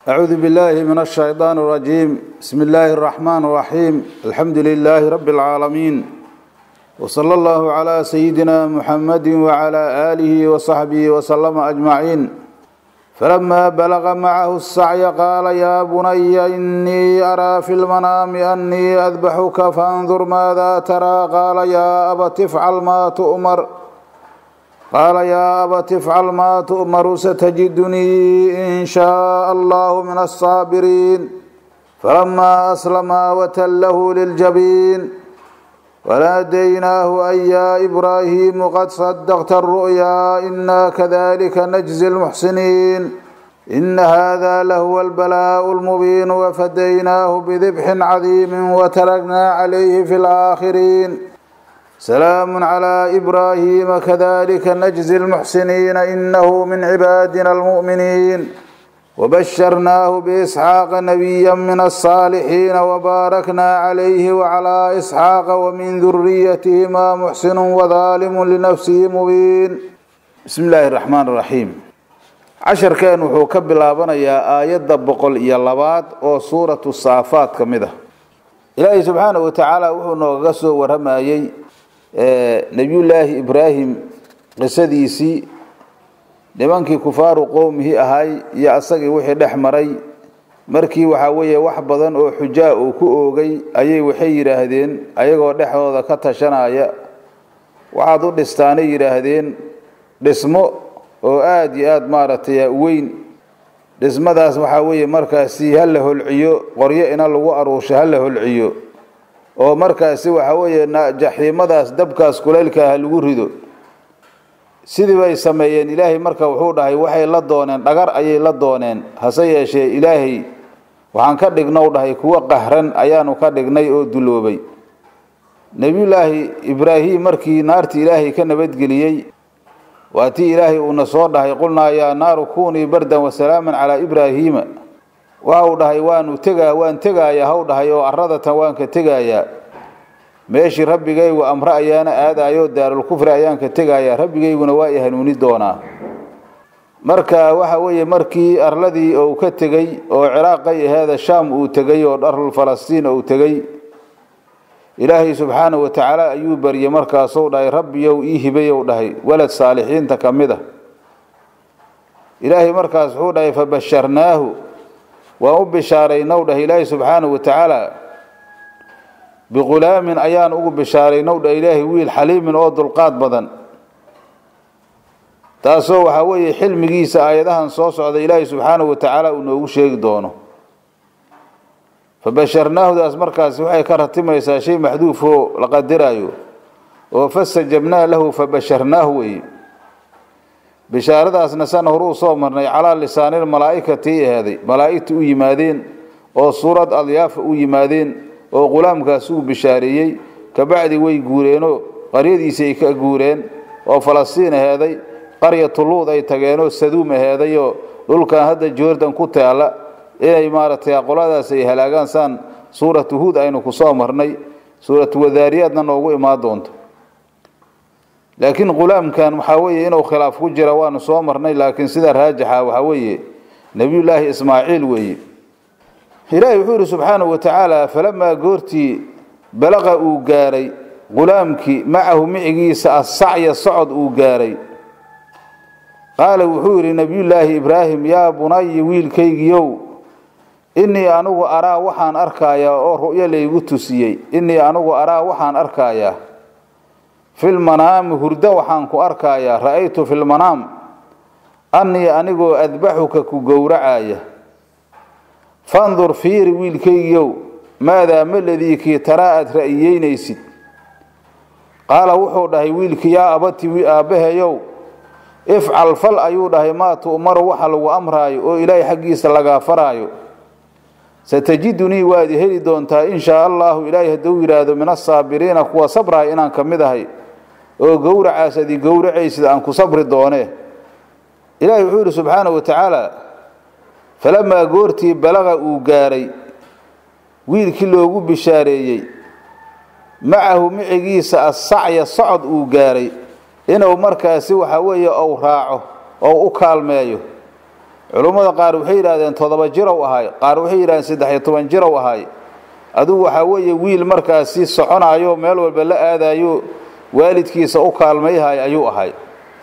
أعوذ بالله من الشيطان الرجيم بسم الله الرحمن الرحيم الحمد لله رب العالمين وصلى الله على سيدنا محمد وعلى آله وصحبه وسلم أجمعين فلما بلغ معه السعي قال يا بني إني أرى في المنام أني أذبحك فانظر ماذا ترى قال يا أبت افعل ما تؤمر قال يا أبت افعل ما تؤمر ستجدني إن شاء الله من الصابرين فلما أسلما وتله للجبين وناديناه أن يا إبراهيم قد صدقت الرؤيا إنا كذلك نجزي المحسنين إن هذا لهو البلاء المبين وفديناه بذبح عظيم وتركنا عليه في الآخرين سلام على إبراهيم كذلك نجزي المحسنين إنه من عبادنا المؤمنين وبشرناه بإسحاق نبيا من الصالحين وباركنا عليه وعلى إسحاق ومن ذريتهما محسن وظالم لنفسه مبين بسم الله الرحمن الرحيم عشر كان وحو كبلابنا يا آيات بقل يا لباد أو سورة الصافات كمده إلهي سبحانه وتعالى وحو نوغسو ورمايي nebiyullaahi ibraahim qisadiisii nimankii kufaaru qowmihii ahay iyo asagii wixii dhex maray markii waxaa weeye wax badan oo xujaa uu ku oogay ayay waxay yidhaahdeen ayagoo dhexdooda ka tashanaya waxaad u dhistaanay yidhaahdeen dhismo oo aada iyo aada maaragtay weyn dhismadaas waxaa weeye markaasi ha la holciyo qoryo ina lagu aruusho ha la holciyo oo markaasi waxa weeye jaxiimadaas dabkaas kulaylka ha lagu rido sidii bay sameeyeen ilaahay marka wuxuu dhahay waxay la dooneen dhagar ayay la dooneen hase yeeshee ilaahay waxaan ka dhignow dhahay kuwo qahran ayaanu ka dhignay oo duloobay nebiyullaahi ibraahim markii naartii ilaahay ka nabadgeliyey waa tii ilaahay uuna soo dhahay qulnaa yaa naaru kunii bardan wasalaaman calaa ibraahiima waxa uu dhahay waanu tegaa waan tegaaya haw dhahay oo aradatan waan ka tegayaa meeshii rabbigaygu amre ayaana aadayo daarulkufri ayaan ka tegayaa rabbigayguna waa i hanuuni doonaa marka waxa weeye markii arladii uu ka tegey oo ciraaqay aheeda shaam uu tegey oo dharul falastiin uu tegey ilaahay subxaanahu watacaala ayuu baryey markaasuu dhahay rabbiyow ii hibayow dhahay walad saalixiinta ka mid a ilaahay markaas wuxuu dhahay fabasharnaahu waan u bishaaraynow dhah ilaahi subxaanahu watacaala biqulaamin ayaan ugu bishaaraynow dhah ilaahi wiil xaliimin oo dulqaad badan taasoo waxaa weeye xilmigiisa aayadahan soo socda ilaahi subxaanahu watacaala uu noogu sheegi doono fabasharnaahudaas markaasi waxay ka ratimaysaa shay maxduuf oo la qadiraayo oo fastajabnaa lahu fabasharnaahu weye bishaaradaasna sana horuu soo marnay calaa lisaanil malaa'ikatii aheeday malaa'igta u yimaadeen oo suurad adyaafa u yimaadeen oo qulaamkaas uu bishaareeyey kabacdi way guureenoo qaryadiisi ay ka guureen oo falastiin aheeday qaryatuluud ay tageenoo saduum aheedayoo dhulkan hadda jordan ku taalla inay maaragtay qoladaas ay halaagaan saan suuratu huud aynu ku soo marnay suuratu wadaariyaadna noogu imaan doonto laakiin qulaamkan waxaa weeye inuu khilaaf ku jira waanu soo marnay laakiin sida raajixa waxaa weeye nebiyullaahi ismaaciil weeye ilaahi wuxuu yihi subxaanahu watacaala falamaa goortii balaqa uu gaaray qulaamkii macahu micigiisa assacya socod uu gaaray qaala wuxuu yidhi nebiyullaahi ibraahim yaa bunayi wiilkaygiiow innii anugu araa waxaan arkayaa oo ru'yo laygu tusiyey innii anugu araa waxaan arkayaa filmanaami hurdo waxaan ku arkayaa ra'aytu filmanaam annii anigoo adbaxuka ku gowracaya fandur fiiri wiilkaygiiow maadaa maladii kii taraa aad ra'yiyeynaysid qaala wuxuu dhahay wiilkii yaa abati aabbahayow ifcal fal ayuu dhahay maa tu'maru waxa lagu amraayo oo ilaahay xaggiisa lagaa faraayo satajidunii waad heli doontaa in shaa allahu ilaahay hadduu yidhaahdo min asaabiriina kuwa sabraya inaan ka mid ahay oo gowracaas adi gowracaysid aan ku sabri doonee ilaahay wuxuu yidhi subxaanahu watacaala falamaa goortii balaqa uu gaaray wiilkii loogu bishaareeyey macahu micigiisa assacya socod uu gaaray inuu markaasi waxa weeye ou raaco oo u kaalmeeyo culummada qaar waxay yidhahdeen toddoba jirow ahay qaar waxay yidhahdeen saddex iyo toban jirow ahay adugu waxaa weeye wiil markaasi soconayo meel walba la aadayo waalidkiisa u kaalmayhay ayuu ahay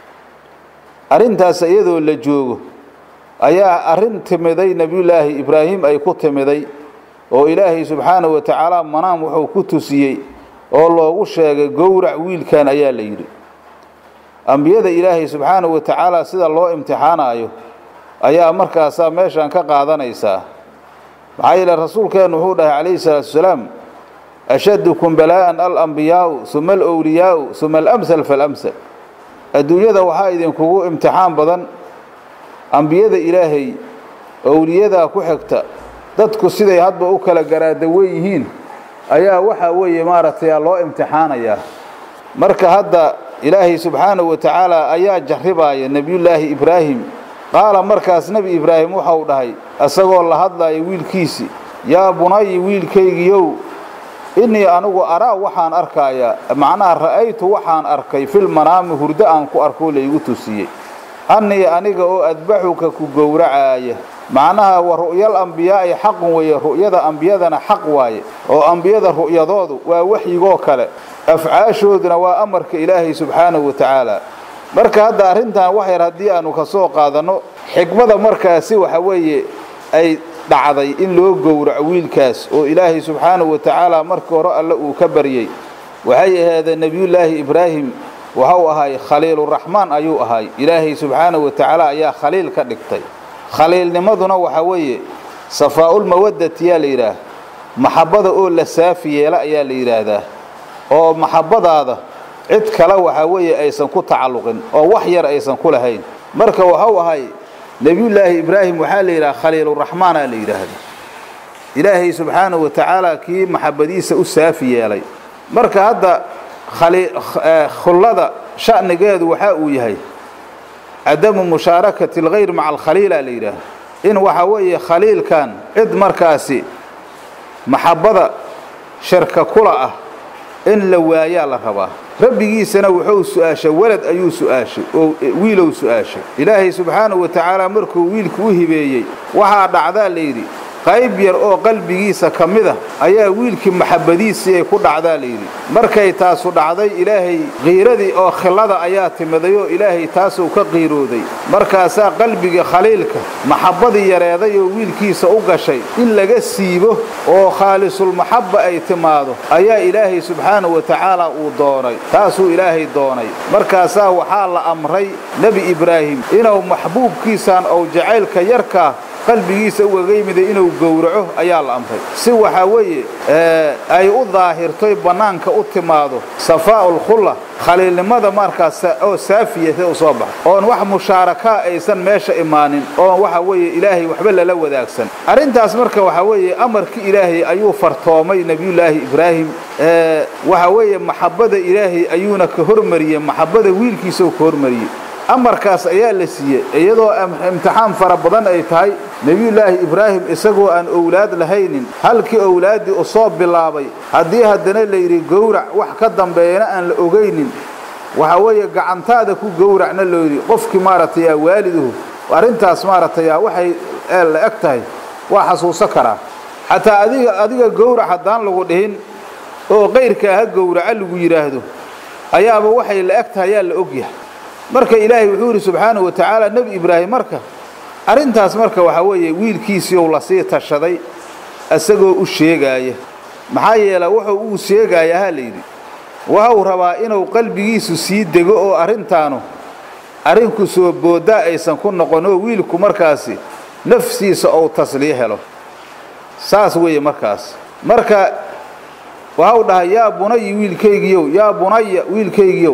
arrintaas iyadoo la joogo ayaa arrin timiday nebiyullaahi ibraahim ay ku timiday oo ilaahay subxaanahu wa tacaala manaam wuxuu ku tusiyey oo loogu sheegay gowrac wiilkan ayaa la yidhi ambiyada ilaahay subxaanahu wa tacaala sida loo imtixaanayo ayaa markaasaa meeshan ka qaadanaysaa maxaa yeele rasuulkeennu wuxuu dhahay calayhi salaatu wasalaam ashadukum balaa'an alambiyaau uma alowliyaau uma alamsal faalamsal adduunyada waxaa idinkugu imtixaan badan ambiyada ilaahay owliyadaa ku xigta dadku siday hadba u kala garaadawan yihiin ayaa waxaa weeye maaragtay loo imtixaanayaa marka hadda ilaahay subxaanahu wa tacaala ayaa jarribaaya nebiyullaahi ibraahim qaala markaas nebi ibraahim waxau dhahay isagoo la hadlaya wiilkiisii yaa bunayi wiilkaygiyow innii anigu araa waxaan arkayaa macnaha ra'aytu waxaan arkay filmanaami hurdo aan ku arkoo laygu tusiyey annii aniga oo adbaxuka ku gowracaaya macnaha wa ru'yal ambiyaa'i xaqun weeye ru'yada ambiyadana xaq waaye oo ambiyada ru'yadoodu waa waxyigoo kale afcaashooduna waa amarka ilaahay subxaanahu wa tacaala marka hadda arrintan wax yar haddii aanu ka soo qaadanno xikmada markaasi waxa weeye ay dhacday in loo gowraco wiilkaas oo ilaahay subxaanahu wa tacaala markii hore alle uu ka baryey waxay ahaydeen nebiyullaahi ibraahim waxau ahay khaliiluraxmaan ayuu ahay ilaahay subxaanahu wa tacaala ayaa khaliil ka dhigtay khaliilnimaduna waxa weeye safaa'ulmawaddati yaa la yidhaah maxabbada oo la saafi yeela ayaa la yidhaahdaa oo maxabbadaada cid kale waxaa weeye aysan ku tacalluqin oo wax yar aysan ku lahayn marka waxau ahay nebiyullaahi ibraahim waxaa la yidhaha khaliiluraxmaana la yidhaahda ilaahay subxaanahu wa tacaala kii maxabbadiisa u saafi yeelay marka hadda khullada sha'nigeedu waxa uu yahay cadamu mushaarakati alkhayr maca alkhaliila la yidhaahda in waxa weeye khaliilkan cid markaasi maxabbada shirka kula ah in la waayaa la rabaa rabbigiisana wuxuu su-aashay walad ayuu su-aashay oo wiilow su-aashay ilaahay subxaanahu wa tacaala markuu wiilku u hibeeyey waxaa dhacdaa layidhi qayb yar oo qalbigiisa ka mid a ayaa wiilkii maxabbadiisii ay ku dhacdaa layidhi markay taasu dhacday ilaahay qiiradii oo khillada ayaa timiday oo ilaahay taasuu ka qiirooday markaasaa qalbigii khaliilka maxabbadii yareeday oo wiilkiisa u gashay in laga siibo oo khaalisulmaxabba ay timaado ayaa ilaahay subxaanahu wa tacaala uu doonay taasuu ilaahay doonay markaasaa waxaa la amray nebi ibraahim inuu maxbuubkiisaan ou jacaylka yarkaa qalbigiisa ugaga yimiday inuu gowraco ayaa la amray si waxaa weeye ay u daahirtoy bannaanka u timaado safaa'ulkhulla khaliilnimada markaas oo saafiya sida u soo baxo oon wax mushaarakaa aysan meesha imaanin oon waxa weeye ilaahay waxba lala wadaagsan arrintaas marka waxaa weeye amarkii ilaahay ayuu fartoomay nebiyullaahi ibraahim waxa weeye maxabbada ilaahay ayuuna ka hormariyey maxabbada wiilkiisau ka hormariyey amarkaas ayaa la siiyey iyadoo imtixaan fara badan ay tahay nebiyullaahi ibraahim isagoo aan owlaad lahaynin halkii owlaaddii u soo bilaabay haddii haddana layidhi gowrac wax ka dambeeyana aan la ogaynin waxa weeye gacantaada ku gowracna loo yidhi qofkii maaragtay aa waaliduhu arrintaas maaragtay aa waxay la eg tahay waa xasuuso karaa xataa adiga adiga gowrac haddaan lagu dhihin oo qayrkaa ha gowraca lagu yidhaahdo ayaaba waxay la eg tahay ayaa la ogyahay marka ilaahay wuxuu yidhi subxaanahu wa tacaala nebi ibraahim marka arrintaas marka waxaa weeye wiilkiisiiou lasii tashaday isagoo u sheegaaya maxaa yeele wuxuu uu sheegaaya ha layidhi waxau rabaa inuu qalbigiisu sii dego oo arrintaanu arrinku soo booddaa aysan ku noqon oo wiilku markaasi nafsiisa ou tasliyo helo saas weeye markaas marka waxau dhahay yaa bunayi wiilkaygiyow yaa bunaya wiilkaygiyow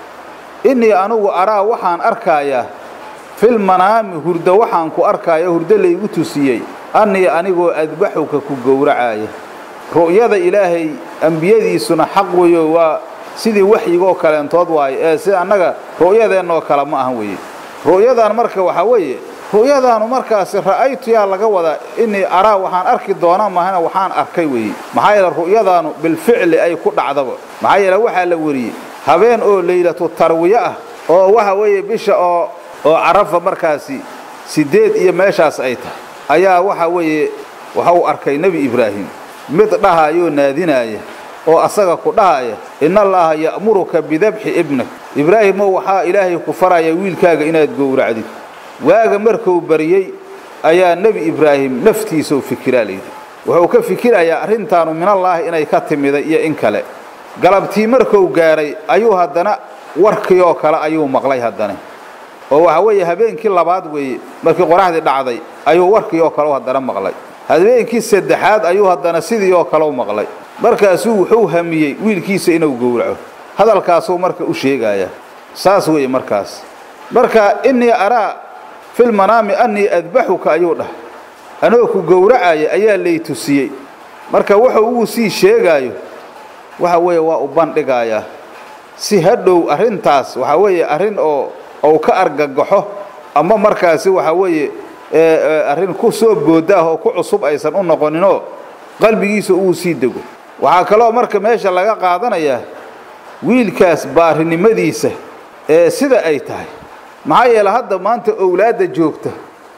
innii anugu araa waxaan arkaayaa filmanaami hurdo waxaan ku arkaaya hurdo laygu tusiyey annii anigoo adbaxuka ku gowracaaya ru'yada ilaahay ambiyadiisuna xaq weeyo waa sidii waxyigoo kaleentood waaye ee si annaga ru'yadeennoo kale ma ahan weeye ru'yadan marka waxaa weeye ru'yadaanu markaasi ra'aytu yaa laga wadaa innii araa waxaan arki doona mahana waxaan arkay weeye maxaa yeele ru'yadaanu bilficli ay ku dhacdaba maxaa yeele waxaa la weriyey habeen oo laylatu tarwiye ah oo waxa weeye bisha oo oo carafa markaasi siddeed iyo meeshaas ay tahay ayaa waxa weeye waxa uu arkay nebi ibraahim mid dhahayoo naadinaaya oo asaga ku dhahaya in allaaha ya'muruka bidabxi ibnak ibraahimow waxaa ilaahay ku faraya wiilkaaga inaad gowracdid waaga markuu baryey ayaa nebi ibraahim naftiisau fikiraa layidhi wuxuu ka fikirayaa arrintaanu minallaahi inay ka timiday iyo in kale galabtii markuu gaadhay ayuu haddana warkii oo kale ayuu maqlay haddana oo waxa weeye habeenkii labaad weeye markii qoraxdii dhacday ayuu warkii oo kale haddana maqlay habeenkii saddexaad ayuu haddana sidii oo kale u maqlay markaasuu wuxuu hamiyey wiilkiisa inuu gowraco hadalkaasuu marka u sheegayaa saas weeye markaas marka innii araa filmanaami annii adbaxuka ayuu dhahay anoo ku gowracaya ayaa lay tusiyey marka wuxuu uu sii sheegaayo waxa weeye waa u bandhigayaa si hadhow arrintaas waxaa weeye arrin oo ou ka argagaxo ama markaasi waxaa weeye arrin ku soo booda ah oo ku cusub aysan u noqoninoo qalbigiisa uu sii dego waxaa kaloo marka meesha laga qaadanayaa wiilkaas baarinimadiisa ee sida ay tahay maxaa yeele hadda maanta owlaadda joogta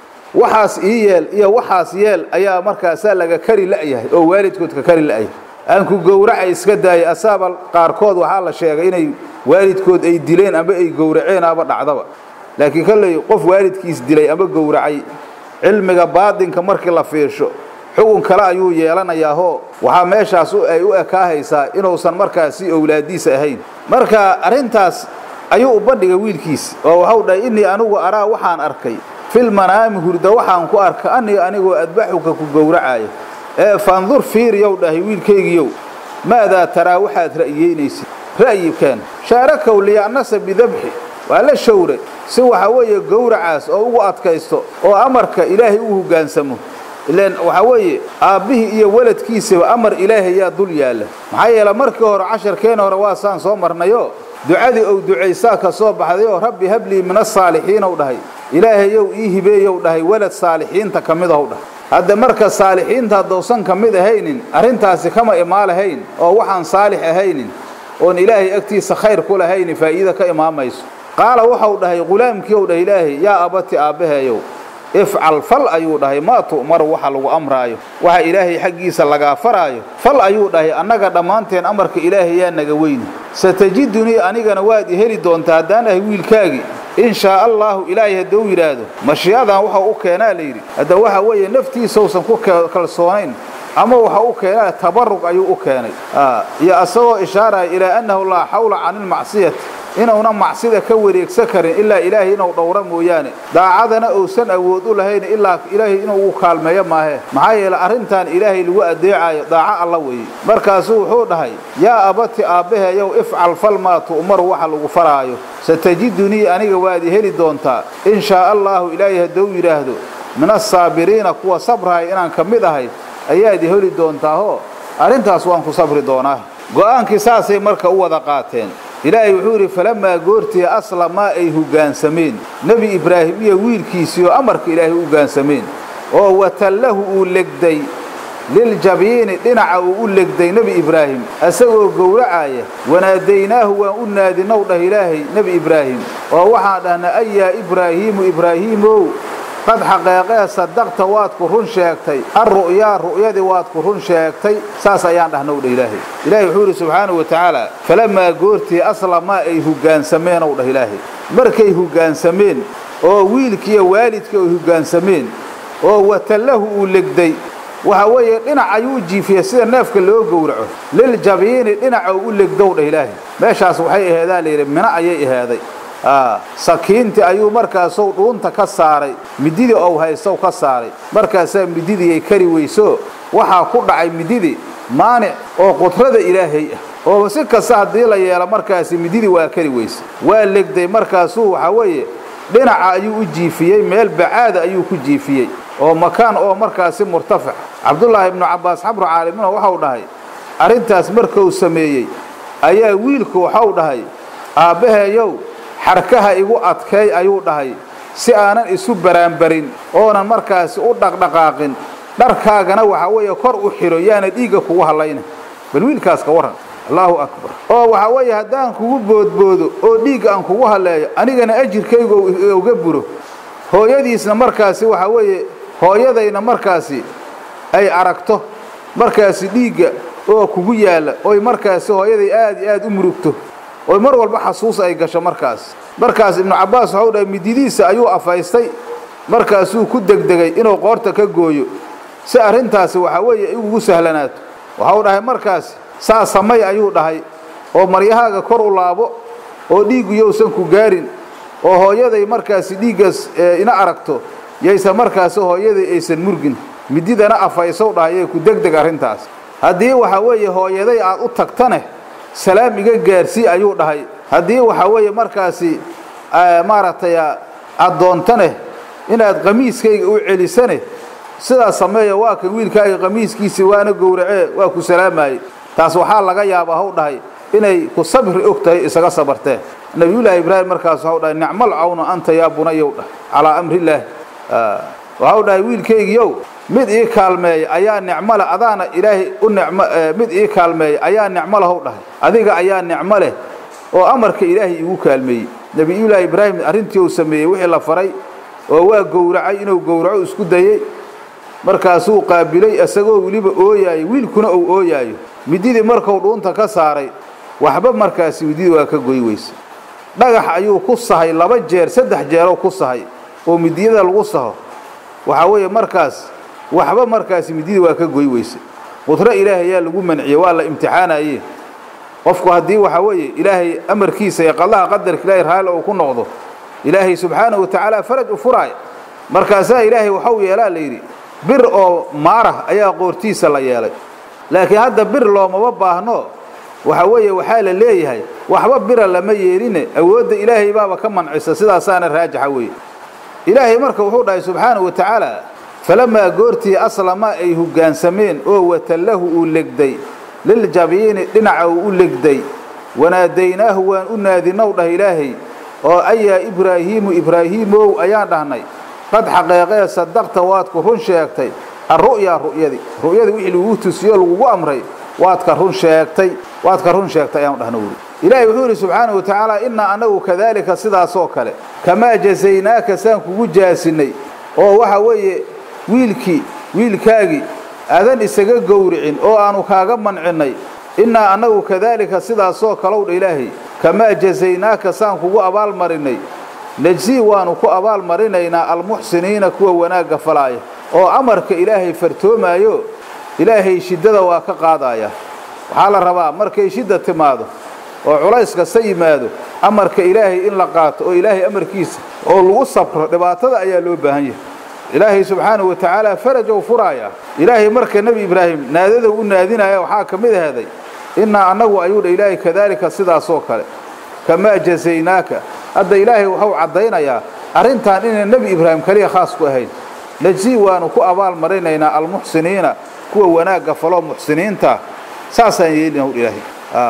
waxaas ii yeel iyo waxaas yeel ayaa markaasaa laga kari la'yahay oo waalidkood ka kari la'yahay aan ku gowracay iska daayay asaaba qaarkood waxaa la sheegay inay waalidkood ay dileen ama ay gowraceen aba dhacdaba laakiin kolley qof waalidkiis dilay ama gowracay cilmiga baadinka markii la fiirsho xugun kale ayuu yeelanayaahoo waxaa meeshaas ay u ekaahaysaa inuusan markaasi owlaadiisa ahayn marka arrintaas ayuu u bandhigay wiilkiis oo waxau dhahay innii anigu araa waxaan arkay filmanaami hurda waxaan ku arka anii anigoo adbaxuka ku gowracayo ee fandur fiiriyow dhahay wiilkaygiiyow maadaa taraa waxaad ra'yeynaysid ra'yikeen shaarakow liya'nasa bidabxi waa la shawre si waxa weeye gowracaas oo ugu adkaysto oo amarka ilaahay u hoggaansamo ilaan waxaa weeye aabbihii iyo weladkiisaba amar ilaahay yaa dul yaalla maxaa yeele markii hore casharkeena hore waa saan soo marnayoo ducadii ou ducaysaa ka soo baxdayoo rabbi hablii min asaalixiinow dhahay ilaahayow ii hibeeyow dhahay welad saalixiinta ka mid ahow dhahay hadda marka saalixiinta haddousan ka mid ahaynin arrintaasi kama imaalahayn oo waxaan saalix ahaynin oon ilaahay agtiisa khayr ku lahayni faa'iida ka imaamayso qaala waxau dhahay qulaamkii ou dhahay ilaahay yaa abati aabbaheeyow ifcal fal ayuu dhahay maa tu'maru waxa lagu amraayo waxa ilaahay xaggiisa lagaa faraayo fal ayuu dhahay annaga dhammaanteen amarka ilaahay yaa naga weyni satajidunii anigana waad i heli doontaa haddaan ahay wiilkaagii in shaa allaahu ilaahay hadduu yidhaahdo mashiicadan waxau u keenaa layidhi hadda waxa weeye naftiisausan ku kalsoonayn ama waxa u keenaa tabarug ayuu u keenay iyo asagoo ishaaraya ilaa annahu laa xawla cani ilmacsiyati inuuna macsida ka wareegsan karin ilaa ilaahay inuu dhowro mooyaane daacadana uusan awood u lahayn ilaa ilaahay inuu u kaalmeeyo maahee maxaa yeele arrintan ilaahay lagu adeecayo daaco alla weeye markaasuu wuxuu dhahay yaa abati aabbaheeyow ifcal fal maa tu'maru waxa lagu faraayo satajidunii aniga waad i heli doontaa in shaa allaahu ilaahay hadduu yidhaahdo min asaabiriina kuwa sabraaya inaan ka mid ahay ayaad i heli doontaahoo arrintaas waan ku sabri doonaa go'aankii saasay marka u wada qaateen ilaahay wuxuu yidhi falamaa goortii aslamaa ay hoggaansameen nebi ibraahim iyo wiilkiisii oo amarka ilaahay u hoggaansameen oo watallahu uu legday liljabiini dhinaca uu u legday nebi ibraahim isagoo gowracaya wanaadaynaahu waan u naadinow dhah ilaahay nebi ibraahim oo waxaan dhahnay ayaa ibraahiimu ibraahiimow qad xaqeeqee sadaqta waad ku run sheegtay alru'yaa ru'yadii waad ku run sheegtay saas ayaan dhahnow dhah ilaahay ilaahay wuxuu yidhi subxaanahu wa tacaala falamaa goortii aslamaa ay hoggaansameenow dhah ilaahay markay hoggaansameen oo wiilkiiyo waalidkii ay hoggaansameen oo watallahu uu legday waxa weeye dhinac ayuu u jiifiyey sida neefka loo gowraco liljabiini dhinaca u legdow dhah ilaahay meeshaas waxay aheedaa layidhi mino ayay ahaaday sakiintii ayuu markaasou dhuunta ka saaray mididii ou haystow ka saaray markaasaa mididii ay kari weyso waxaa ku dhacay mididii maanic oo qudrada ilaahay ah oo si kasta haddii la yeelo markaasi mididii waa kari weyse waa legday markaasuu waxaa weeye dhinaca ayuu u jiifiyey meel bacaada ayuu ku jiifiyey oo makaan oo markaasi murtafic cabdullaahi ibnu cabbaas xabru caalimuna waxau dhahay arrintaas markuu sameeyey ayaa wiilku waxau dhahay aabbaheeyow xarkaha igu adkeey ayuu dhahay si aanan isu baraanbarin oonan markaasi u dhaqdhaqaaqin dharkaagana waxaa weeye kor u xidho yaana dhiigga kugu hallayna bal wiilkaas ka warran allaahu akbar oo waxaa weeye haddaan kugu boodboodo oo dhiigga aan kugu halleeyo anigana ajirkaygu uga buro hooyadiisna markaasi waxaa weeye hooyadayna markaasi ay aragto markaasi dhiigga oo kugu yaalla oy markaasi hooyaday aad iyo aad u murugto oy mar walba xasuus ay gasho markaas markaas ibnu cabbaas waxau dhahay mididiisa ayuu afaystay markaasuu ku degdegay inuu qoorta ka gooyo si arrintaasi waxaa weeye ugu sahlanaato waxau dhahay markaasi saa samay ayuu dhahay oo maryahaaga kor u laabo oo dhiiggu yowsan ku gaarin oo hooyaday markaasi dhiiggaas ina aragto yaysan markaasi hooyaday aysan murgin mididana afaysow dhahay yay ku degdeg arrintaas haddii waxaa weeye hooyaday aad u tagtane salaam iga gaarsii ayuu dhahay haddii waxaa weeye markaasi maaragtay aad doontane inaad qamiiskayga u celisane sidaas sameeya waa kan wiilkaaga qamiiskiisii waana gowracee waa ku salaamaayey taas waxaa laga yaabaa haw dhahay inay ku sabri og tahay isaga sabarteen nabiyullaahi ibraahim markaas waxau dhahay nicmal cawnu anta yaa bunayow dhah calaa amrillaah waxau dhahay wiilkaygiiow mid ii kaalmeeya ayaa nicmo leh adaana ilaahay u nicmo mid ii kaalmeeya ayaa nicmo lehow dhahay adiga ayaa nicmo leh oo amarka ilaahay iigu kaalmeeyey nebiyullaahi ibraahim arrintii uu sameeyey wixii la faray oo waa gowracay inuu gowraco isku dayey markaasuu qaabilay isagoo weliba ooyaayo wiilkuna uu ooyaayo mididii markuu dhuunta ka saaray waxba markaasi mididii waa ka goy weyse dhagax ayuu ku sahay laba jeer saddex jeeroo ku sahay oo midiyada lagu saho waxaa weeye markaas waxba markaasi mididii waa ka goy weyse qudro ilaahay ayaa lagu manciyey waa la imtixaanaye qofku haddii waxaa weeye ilaahay amarkiisa iyo qadaha qadarka ilaahay raalli uu ku noqdo ilaahay subxaanahu watacaala faraj u furaaya markaasaa ilaahay waxau yeelaa la yidhi bir oo maarah ayaa qoortiisa la yeelay laakiin hadda bir loomama baahno waxa weeye waxaa la leeyahay waxba bira lama yeeline awoodda ilaahay baaba ka mancisa sidaasaana raajixa weeye ilaahay marka wuxuu dhahay subxaanahu wa tacaala falamaa goortii aslama ay hoggaansameen oo watallahu uu legday liljabiini dhinaca uu u legday wanaadaynaahu waan u naadinow dhah ilaahay oo ayaa ibraahiimu ibraahiimow ayaan dhahnay qad xaqeeqee sadaqta waad ku run sheegtay alru'yaa ru'yadii ru'yadii wixii lagugu tusiyo lagugu amray waad ka run sheegtay waad ka run sheegtay ayaan dhahna wuri ilaahay wuxuu yidhi subxaanahu wa tacaala innaa annagu kadaalika sidaasoo kale kamaa jasaynaaka saan kugu jaasinay oo waxa weeye wiilkii wiilkaagii aadan isaga gowricin oo aanu kaaga mancinnay innaa annagu kadaalika sidaasoo kalow dha ilaahay kamaa jasaynaaka saan kugu abaalmarinay najsii waanu ku abaalmarinaynaa almuxsiniina kuwa wanaagga falaaya oo amarka ilaahay fartoomaayo ilaahay shiddada waa ka qaadaya waxaa la rabaa markay shidda timaado oo culays kasta yimaado amarka ilaahay in la qaato oo ilaahay amarkiisa oo lagu sabro dhibaatada ayaa loo baahan yahay ilaahay subxaanahu wa tacaala farajow furaaya ilaahay marka nebi ibraahim naadada u naadinaya waxaa ka mid aheeday innaa annagu ayuu dha ilaahay kadaalika sidaasoo kale kamaa jasaynaaka hadda ilaahay wuxuu caddaynayaa arrintan inay nebi ibraahim kaliya khaas ku ahayn najsii waanu ku abaal marinaynaa almuxsiniina kuwa wanaagga faloo muxsiniinta saasaan yeelina hu ilaahay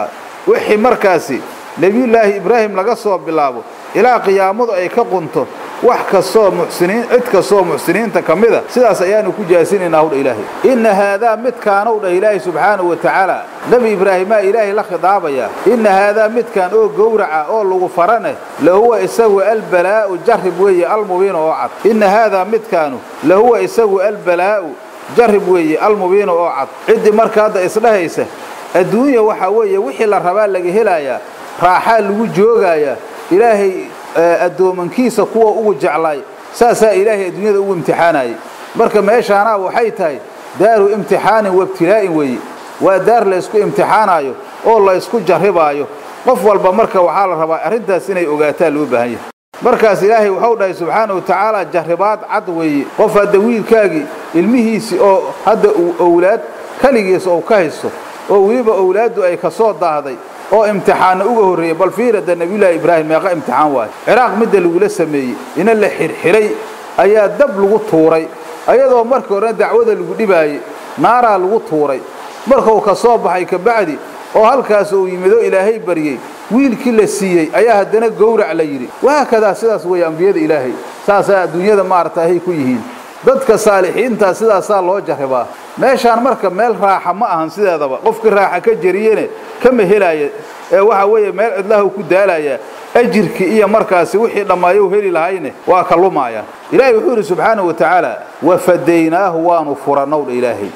wixii markaasi nebiyullaahi ibraahim laga soo bilaabo ilaa qiyaamadu ay ka qunto wax kastoo muxsiniin cid kastoo muxsiniinta ka mida sidaas ayaanu ku jaasinaynaa hudha ilaahay inna haadaa midkaanow dhah ilaahay subxaanahu wa tacaala nebi ibraahimaa ilaahay la khidaabayaa inna haadaa midkaan oo gowraca oo lagu faraneh lahuwa isagu albalaa'u jarrib weeye almubiinu oo cad inna haadaa midkaanu lahuwa isagu albalaa'u jarrib weeye almubiinu oo cad ciddii marka hadda isdhahaysa adduunya waxaa weeye wixii la rabaa laga helayaa raaxaa lagu joogayaa ilaahay addoomankiisa kuwa ugu jeclaay saasaa ilaahay adduunyada ugu imtixaanayay marka meeshaanaa waxay tahay daaru imtixaanin waibtilaa'in weeye waa daar laysku imtixaanaayo oo laysku jarribaayo qof walba marka waxaa la rabaa arrintaas inay ogaataan loo baahan yahay markaas ilaahay waxau dhahay subxaana wa tacaala jarribaad cad weeye qof hadda wiilkaagii ilmihiisii oo hadda uu owlaad keligiis ou ka haysto oo weliba owlaaddu ay ka soo daahday oo imtixaanna uga horreeyey bal fiirada nebiyullaahi ibraahim meeqa imtixaan waayo ciraaq midda lagula sameeyey ina la xirxiray ayaa dab lagu tuuray ayadoo markii horena dacwada lagu dhibaayey naaraa lagu tuuray markuu ka soo baxay kabacdi oo halkaas uu yimido ilaahay baryey wiilkii la siiyey ayaa haddana gowrac la yidhi wahaakadaa sidaas weeye ambiyada ilaahay saasaa adduunyada maarata ahay ku yihiin dadka saalixiintaa sidaasaa loo jarribaa meeshaan marka meel raaxa ma ahan sideedaba qofkii raaxa ka jariyene kama helaya ee waxa weeye meel cidlahu ku daalaya ajirkii iyo markaasi wixii dhammaayou heli lahayne waa ka lumaayaan ilaahay wuxuu yidhi subxaanahu wa tacaala wafadaynaahu waanu furannowdha ilaahay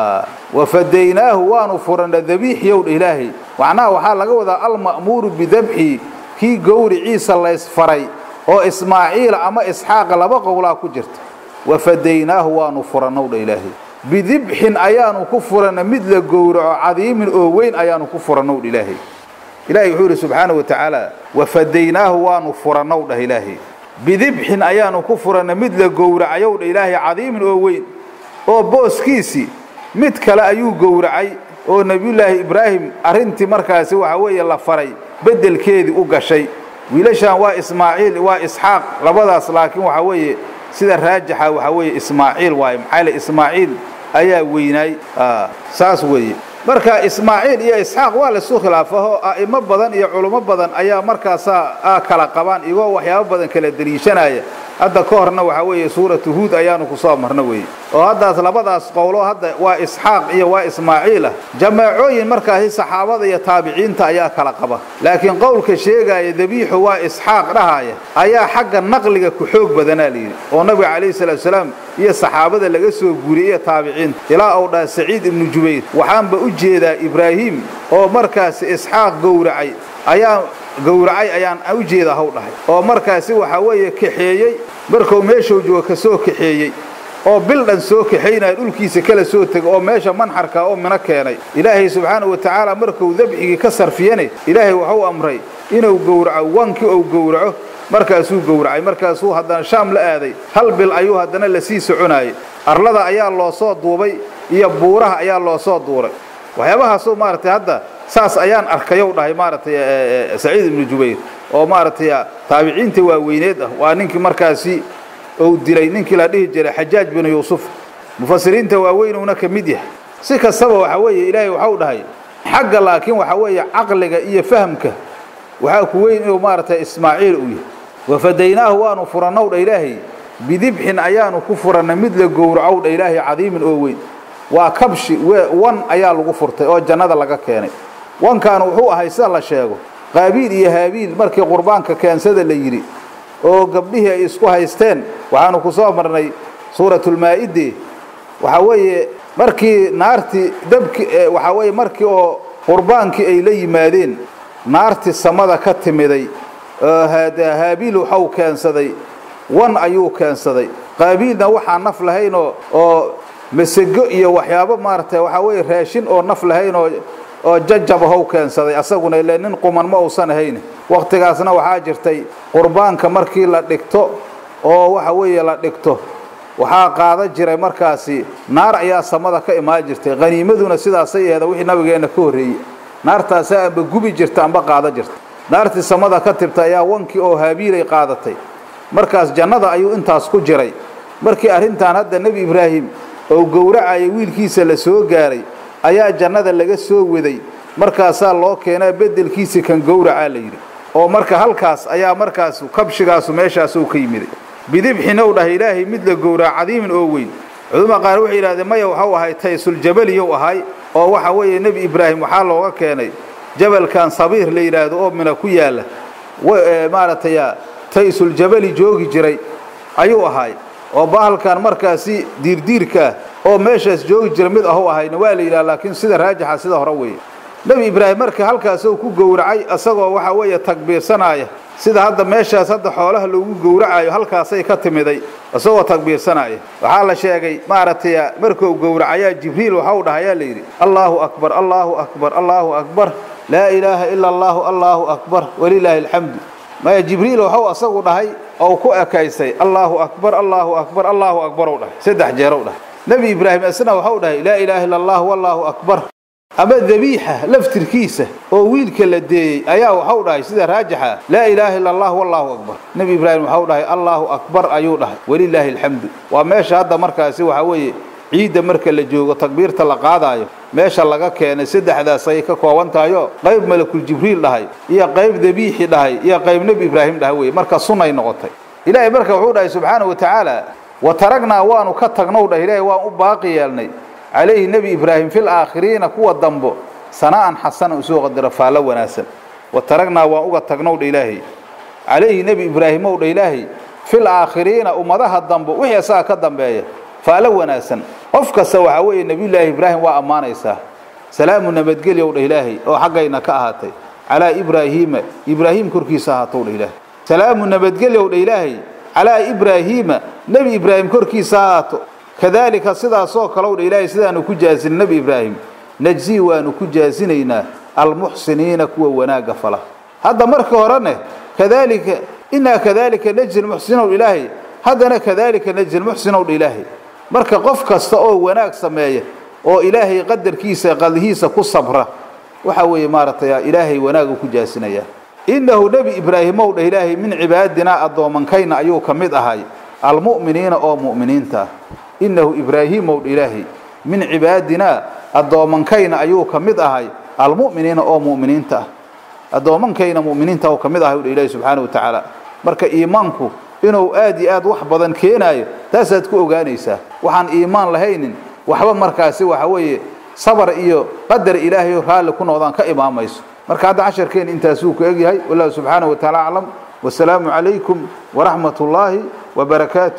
wafadaynaahu waanu furanna dabiixyowdha ilaahay macnaha waxaa laga wadaa alma'muuru bidabxi kii gowriciisa laysfaray oo ismaaciila ama isxaaqa laba qowlaa ku jirta wafadaynaahu waanu furannowdha ilaahay bidibxin ayaanu ku furanna mid la gowraco cadiimin oo weyn ayaanu ku furannowdha ilaahay ilahay wuxuu yidhi subxaana wa tacaala wafadaynaahu waanu furannow dhah ilaahay bidibxin ayaanu ku furanna mid la gowracayow dha ilaahay cadiimin oo weyn oo booskiisii mid kale ayuu gowracay oo nebiyullaahi ibraahim arrintii markaasi waxa weeye la faray beddelkeedii u gashay wiilashan waa ismaaciil waa isxaaq labadaas laakiin waxa weeye sida raajixa waxa weeye ismaaciil waaye maxaa le ismaaciil ayaa weynaay saas weeye marka ismaaciil iyo isxaaq waa laisu khilaafaho a'imo badan iyo culummo badan ayaa markaasaa kala qabaan igoo waxyaabo badan kala deliishanaya hadda ka horna waxaa weeye suuratu huud ayaanu ku soo marno weeye oo haddaas labadaas qowlo hadda waa isxaaq iyo waa ismaaciil ah jamaacooyin markaasi saxaabada iyo taabiciinta ayaa kala qaba laakiin qowlka sheegaya dabiixu waa isxaaq dhahaya ayaa xagga naqliga ku xoog badanaa layidhi oo nabiga calayhi salaatu salaam iyo saxaabada laga soo guuriyey iyo taabiciinta ilaa uu dhaha saciid ibnu jubayr waxaanba u jeedaa ibraahim oo markaasi isxaaq gowracay ayaa gowracay ayaan u jeeda haw dhahay oo markaasi waxaa weeye kaxeeyey markuu meeshuu joogo ka soo kaxeeyey oo bil dhan soo kaxaynaya dhulkiisa kala soo tegay oo meesha manxarka oo mino keenay ilaahay subxaanahu wa tacaala markuu dabxigii ka sarfiyane ilaahay waxuu amray inuu gowraco wankii uu gowraco markaasuu gowracay markaasuu haddana shaam la aaday hal bil ayuu haddana lasii soconaayey arlada ayaa loo soo duubay iyo buuraha ayaa loo soo duuray waxyaabahaasoo maaragtay hadda saas ayaan arkayow dhahay maaragtay saciid ibnu jubayr oo maaragtay taabiciinta waaweyneed ah waa ninkii markaasi uu dilay ninkii la dhihi jiray xajaaj binu yuusuf mufasiriinta waaweynuna ka mid yahay si kastaba waxa weeye ilaahay waxau dhahay xagga laakiin waxa weeye caqliga iyo fahamka waxaa ku weyn inuu maaragtay ismaaciil uu yahay wafadaynaahu waanu furannow dha ilaahay bidibxin ayaanu ku furanna mid la gowracow dha ilaahay cadiimin oo weyn waa kabshi wan ayaa lagu furtay oo jannada laga keenay wankaanu wuxuu ahay sida la sheego qaabiil iyo haabiil markii qurbaanka keensada la yidhi oo gabdhihii ay isku haysteen waxaanu ku soo marnay suuratulmaa'ide waxaa weeye markii naartii dabki waxaa weeye markii oo qurbaankii ay la yimaadeen naartii samada ka timiday haabiil waxau keensaday wan ayuu keensaday qaabiilna waxaa naf lahaynoo oo masego iyo waxyaabo maaragtay waxaa weeye raashin oo naf lahayn oo oo jajabahow keensaday asaguna ile nin quman ma uusan ahayn wakhtigaasna waxaa jirtay qurbaanka markii la dhigto oo waxa weeye la dhigto waxaa qaada jiray markaasi naar ayaa samada ka imaan jirtay haniimaduna sidaasay aheeda wixii nabigeenna ka horreeyey naartaasaa amba gubi jirta amba qaada jirta naartii samada ka tibta ayaa wankii oo haabiilay qaadatay markaas jannada ayuu intaas ku jiray markii arrintan hadda nebi ibraahim oo gowracaya wiilkiisa la soo gaaray ayaa jannada laga soo waday markaasaa loo keenaa beddelkiisa kan gowracaa la yidhi oo marka halkaas ayaa markaas kabshigaasu meeshaasuu ka yimiday bidibxinow dhahay ilaahay mid la gowraca cadiimin oo weyn cuduma qaar waxay yidhahdeen maya waxau ahay taysuljabaliyou ahay oo waxa weeye nebi ibraahim waxaa looga keenay jabalkan sabiir la yidhaahdo oo mina ku yaalla maaragtay taysuljabali joogi jiray ayuu ahay oo bahalkan markaasi diirdiirkaa oo meeshaas joogi jira mid ahu ahayna waa la yidhaha laakiin sida raajixa sida hore weeye nebi ibraahim marka halkaasuu ku gowracay isagoo waxa weeye takbiirsanaya sida hadda meeshaas hadda xoolaha loogu gowracayo halkaasay ka timiday isagoo takbiirsanaya waxaa la sheegay maaragtay markuu gowracayaa jibriil waxau dhahayaa la yidhi allaahu akbar allaahu akbar allaahu akbar laa ilaaha ila allaahu allaahu akbar walilaahi alxamdu maya jibriil waxau asagu dhahay oo ku ekaysay allaahu akbar allaahu akbar allaahu akbar ou dhahay saddex jeerow dhahay nebi ibraahim isna waxau dhahay laa ilaaha illa allah wallaahu akbar ama dabiixa laftirkiisa oo wiilka la deeyey ayaa waxau dhahay sida raajixa laa ilaaha illa allah wallaahu akbar nebi ibraahim waxau dhahay allaahu akbar ayuu dhahay walilaahi alxamdu waa meesha hadda markaasi waxaa weeye ciidda marka la joogo takbiirta la qaadaayo meesha laga keenay saddexdaas ayay ka kooban tahayo qayb malakul jibriil dhahay iyo qayb dabiixi dhahay iyo qayb nebi ibraahim dhahay weye marka sunnay noqotay ilaahay marka wuxuu dhahay subxaanahu wa tacaala wa taragnaa waanu ka tagnow dhah ilaahay waan u baaqi yeelnay calayhi nebi ibraahim fil aakhiriina kuwa dambo sana'an xasana usoo qadaro faallo wanaagsan wa taragnaa waan uga tagnow dha ilaahay calayhi nebi ibraahimow dha ilaahay fil aakhiriina ummadaha dambe wixii asaga ka dambeeya faallo wanaagsan qof kasta waxaa weeye nebiyullaahi ibraahim waa ammaanaysaa salaamu nabadgelyow dha ilaahay oo xaggayna ka ahaatay calaa ibraahiima ibraahim korkiisa ahaatow dha ilaahay salaamu nabadgelyow dha ilaahay calaa ibraahiima nebi ibraahim korkiisa ahaato kadaalika sidaasoo kalow dha ilaahay sidaanu ku jaasin nebi ibraahim najzii waanu ku jaasinaynaa almuxsiniina kuwa wanaagga fala hadda marka horene kadaalika inaa kadaalika najzi lmuxsinow ilaahay haddana kadaalika najzi lmuxsinow dha ilaahay marka qof kasta oo wanaag sameeya oo ilaahay qadarkiisa qadihiisa ku sabra waxa weeye maaragtay ilaahay wanaagu ku jaasinaya innahu nebi ibraahimow dheh ilaahay min cibaadinaa addoomankayna ayuu ka mid ahay almu'miniina oo mu'miniinta ah innahu ibraahimow dha ilaahay min cibaadinaa addoomankayna ayuu ka mid ahay almu'miniina oo mu'miniinta ah addoomankayna mu'miniinta uu ka mid ahay dha ilaahay subxaana wa tacaala marka iimaanku inuu aad iyo aad wax badan keenaayo taasaad ku ogaanaysaa waxaan iimaan lahaynin waxba markaasi waxa weeye sabar iyo qadar ilaahay raalli ku noqdaan ka imaamayso marka hadda casharkeen intaasuu ku egyahay wallahu subxaanahu wa tacaala aclam wasalaamu calaykum waraxmat ullaahi wabarakaatu